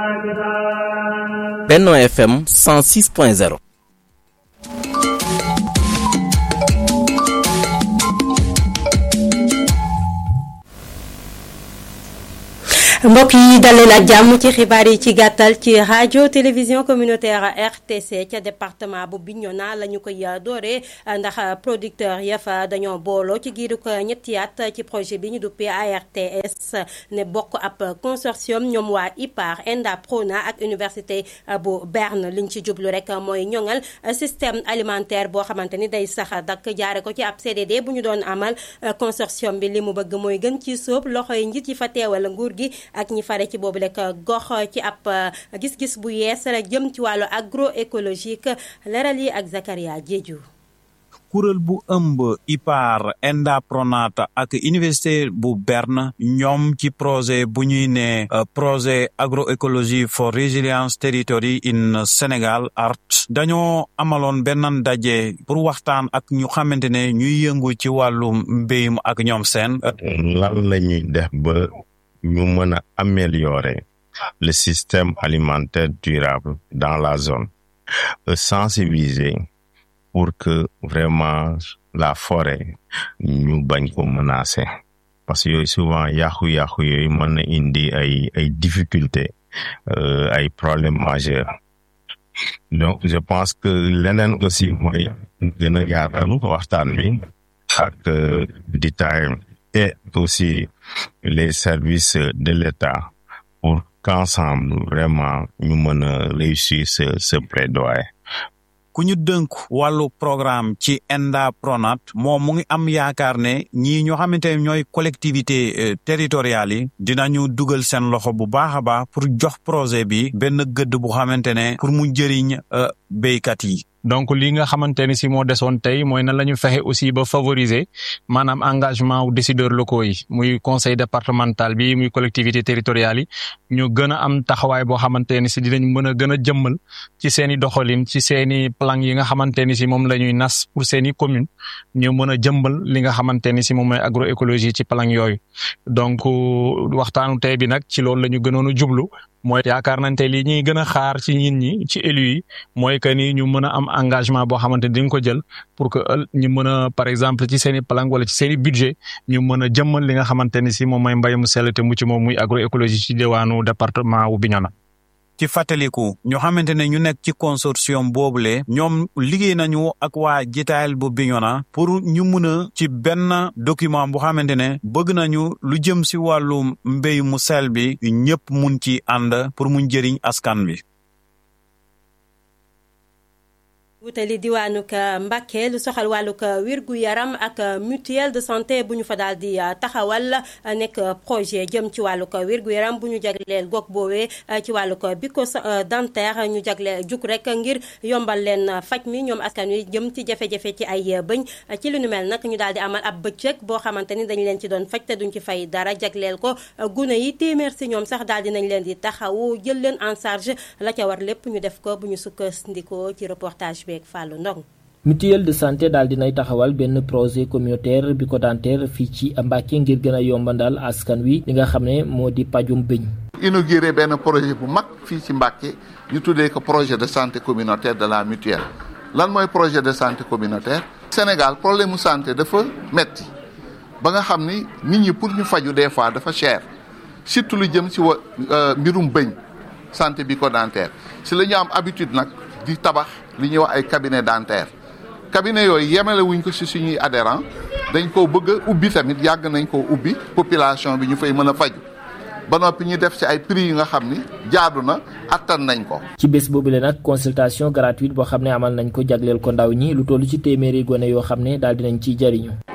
Benno FM 106.0 mbokk yi daleen ak jàmm ci xibaar yi ci gàttal ci rajo télévision communautaire RTC ca département bu Bignona la ñu koy dooree ndax producteur ya fa dañoo booloo ci giiru ko ñetti at ci projet bi ñu duppee ARTS ne bokk ab consortium ñoom waa IPAR ENDA PRONA ak université bu Berne liñ ci jublu rek mooy ñoŋal système alimentaire boo xamante ni day sax dak jaare ko ci ab CDD bu ñu doon amal consortium bi li mu bëgg mooy gën ci sóob loxo yi njiit yi fa teewal nguur gi ak ñi fare ci boobu rek gox ci ab gis-gis bu yees la jëm ci wàllu agroécologique leral yi ak Zakaria Diédhiou kuréel bu ëmb IPAR ENDA PRONAT ak université bu Berne ñoom ci projet bu ñuy ne projet agroécologie for resilience territory in Sénégal ART dañoo amaloon benn daje pour waxtaan ak ñu xamante ne ñuy yëngu ci wàllu mbéyum ak ñoom seen lan la ñuy def ba ñu mën a améliorer le système alimentaire durable dans la zone sensibiliser pour que vraiment la forêt ñu bañ ko menacer parce que yooyu souvent yàqu-yàqu yooyu mën na indi ay ay difficultés ay problèmes majeurs donc je pense que leneen aussi mooy gën a yaatal waxtaan bi ak détail et aussi les services de l'État pour qu'ensemble vraiment ñu mën a réussir ce ce plaidoyer. ku ñu dënk wàllu programme ci ENDA PRONAT moom mu ngi am yaakaar ne ñii ñoo xamante ne ñooy collectivité territoriales yi dinañu dugal seen loxo bu baax a baax pour jox projet bi benn gëdd bu xamante ne pour mu jëriñ béykat yi. donc li nga xamante ni si moo desoon tey mooy nan la ñu fexe aussi ba favoriser maanaam engagement wu décideurs locaux yi muy conseil départemental bi muy collectivité territoriale yi ñu gën a am taxawaay boo xamante ni si dinañ mën a gën a jëmmal ci seen i doxalin ci seen i plan yi nga xamante ni si moom la ñuy nas pour seen i commune ñu mën a jëmbal li nga xamante ni si moom mooy agroécologie ci plan yooyu donc waxtaanu tey bi nag ci loolu la ñu gënoon a jublu mooy yaakaar nañ te li ñuy gën a xaar ci nit ñi ci élus yi mooy que ni ñu mën a am engagement boo xamante ni dañ ko jël pour que ñu mën a par exemple ci seen i plan wala ci seen i budget ñu mën a jëmmal li nga xamante ni si moom mooy mbay mu sell te mu ci moom muy agroécologie ci diwaanu département wu Bignona. ci fàttaliku ñu xamante ne ñu nekk ci consortium boobule ñoom liggéey nañu ak waa jitaayal bu Bignona pour ñu mun a ci benn document bu xamante ne bëgg nañu lu jëm si wàllu mbéy mu sel bi ñëpp mun ci ànd pour mu njëriñ askan bi wutali diwaanuk Mbàkke lu soxal wàllug wérgu yaram ak mutuelle de santé bu ñu fa daal di taxawal nekk projet jëm ci wàllug wérgu yaram bu ñu jagleel gox boobee ci wàllug biko dentaire ñu jagle juk rek ngir yombal leen faj mi ñoom askan wi jëm ci jafe-jafe ci ay bëñ ci lu nu mel nag ñu daal di amal ab bëccëg boo xamante ni dañ leen ci doon faj te duñ ci fay dara jagleel ko gune yi téeméer si ñoom sax daal di nañ leen di taxawu jël leen en charge la ca war lépp ñu def ko bu ñu sukkandikoo ci reportage bi mutuelle de santé daal dinay taxawal benn projet communautaire bi ko dentaire fii ci Mbàkke ngir gën a yombandal askan wi li nga xam ne moo di pajum bëñ inauguré benn projet bu mag fii ci Mbàkke ñu tuddee ko projet de santé communautaire de la mutuelle lan mooy projet de santé communautaire Sénégal problème mu santé dafa metti ba nga xam ni nit ñi pour ñu faju des fois dafa cher surtout lu jëm ci wa mbirum bëñ santé bi ko dentaire si la ñu am habitude nag di tabax li ñuy wax ay cabinet dentaire cabinet yooyu yemale wuñ ko ci suñuy adhérent dañ ko bëgg a ubbi tamit yàgg nañ ko ubbi population bi ñu fay mën a faju ba noppi ñu def ci ay prix yi nga xam ni jaadu na attan nañ ko. ci bés boobu le nag consultation gratuite boo xam ne amal nañ ko jagleel ko ndaw ñi lu toll ci téeméeri gone yoo xam ne daal dinañ ciy jariñu